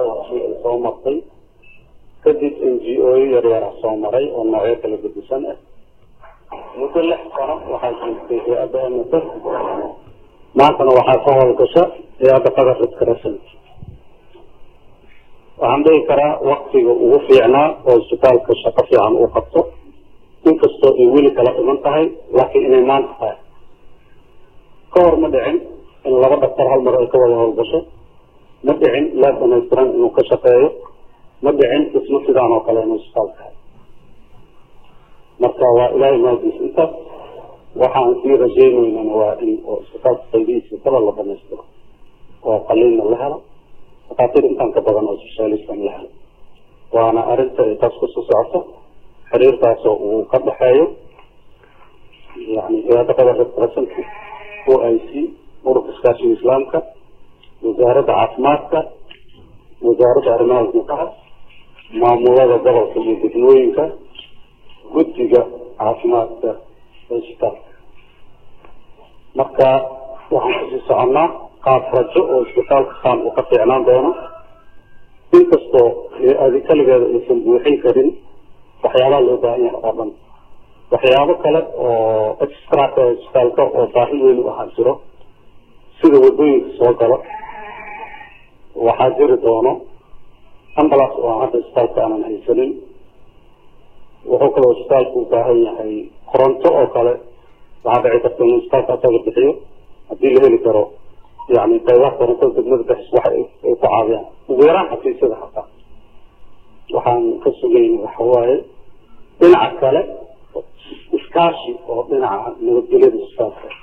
doorashadii ay soo martay kadib n g o yaryara soo maray oo noocyo kala gedisan ah muddo lix sano waxaa joogtay hay-adda ms maantana waxaa ka howlgasha hay-adda qadar redcrescent waxaan dhihi karaa waktiga ugu fiicnaa oo isbitaalka shaqo fiican uu qabto inkastoo ay weli kala dhiman tahay laakiin inay maanta tahay ka hor ma dhicin in laba dhaktar hal mar ay ka wada howlgasho ma dhicin laa dhamaystiran inuu ka shaqeeyo ma dhicin dhismo sidaan oo kale inuu isbitaalka tahay marka waa ilaahay maadiis intaas waxaan sii rajaynaynana waa in oo isbitaalka qaybihiisa kala la dhamaystiro oo qaliinna la helo dhakhaatiir intaan ka badan oo specialistan la helo waana arrinta ay taas kusoo socoto xiriirkaasoo uu ka dhexeeyo yani hay-adda qadar redcrescent o i c ururka iskaashiga islaamka wasaaradda caafimaadka wasaaradda arrimaha gudaha maamulada gobolka iyo degmooyinka guddiga caafimaadka ee isbitaalka marka waxaan kusii soconnaa qaab rajo oo isbitaalka kaan uu ka fiicnaan doono inkastoo adi kaligeeda aysan buuxin karin waxyaabaha loo baahan yahay oo dhan waxyaabo kale oo extraka isbitaalka oo baahi weyn u ahaa jiro sida wadooyinka soo galo waxaa jiri doono ambulance oo hadda isbitaalka aanan haysanin wuxuu kaloo isbitaalku u baahan yahay koronto oo kale waxaa dhici karta inuu isbitaalka asaga bixiyo haddii la heli karo yani qaybaha korontada degmada bixis waxa ay ku caawiyaan ugu yaraan xafiisyada hataa waxaan ka sugayn waxawaaye dhinaca kale iskaashi oo dhinaca nabadgelyada isbitaalka